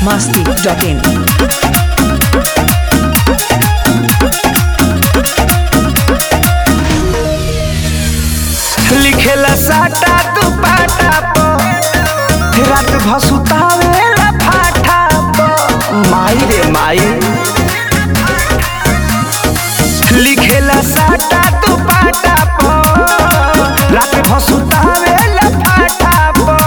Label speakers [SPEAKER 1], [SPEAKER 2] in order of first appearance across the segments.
[SPEAKER 1] masti.in.
[SPEAKER 2] लिखेला साटा तू पाटा प रात भसुतावेला फाटा प माई रे माई लिखेला साटा तू पाटा प रात भसुतावेला फाटा प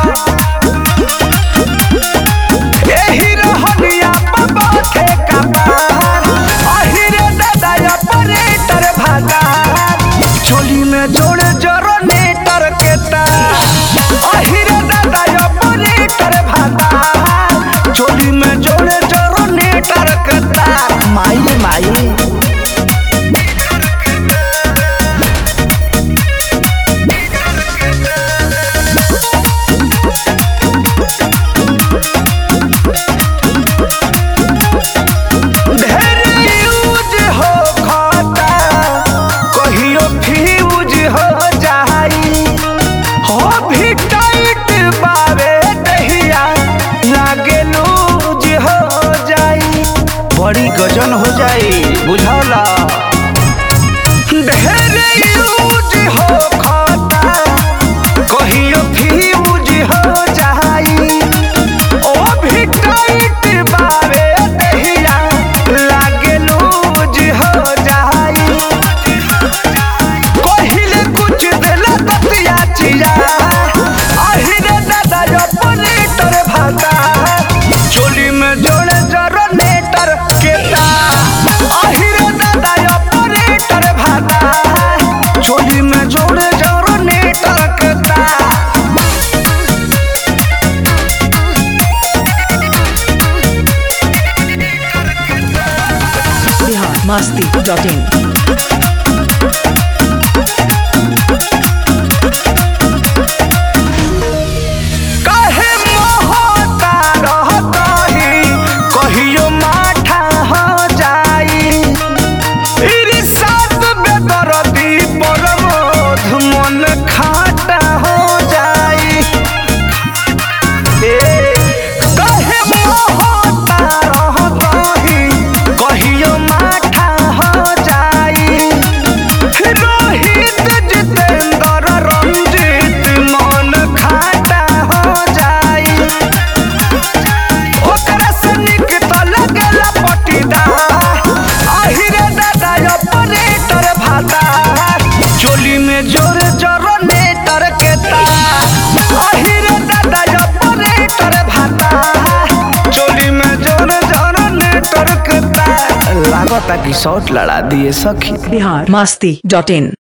[SPEAKER 2] एही रहनिया प बाथे कपार अहिरे दादा ऑपरेटर भागार चोली में जोड़े जरो नेटर के तार अहिरे दादा ऑपरेटर भागार चोली में जोड़े जरो नेटर के तार माई माई ढेर यूज हो खाता कहियो फ्यूज हो जाई हो भी टाइट बावे दहिया लागे लूज हो जाई बड़ी गजन हो जाई बुझौला ढेर यूज हो खाता कहियो फ्यूज हो जाई ओ भी टाइट बावे दहिया लागे लूज हो जाई कहिले कुछ देला ततिया चिया अहिरे दादा ऑपरेटर भाता चोली में जोड़े जरो नेटर के तार अहिरे दादा ऑपरेटर भाता चोली में जोड़े जरो नेटर के तार
[SPEAKER 1] Bihar masti.in.
[SPEAKER 2] काहे मोहता रहतही कहियो माठा हो जाई इरिसात बेदरदी परमोध मन खाटा हो जाई ए काहे मोहता रहतही कहियो माठा हो जाई रोहित जितेंद्र रंजीत मन खाटा हो जाई ओकरा से निक तो लगेला पटीदार अहिरे दादा ऑपरेटर भाता चोली में जोर जरो नेटर के तार अहिरे दादा ऑपरेटर भाता चोली में जोर जरो नेटर के तार लागता कि शॉट लड़ा दिए सखी
[SPEAKER 1] Bihar masti.in.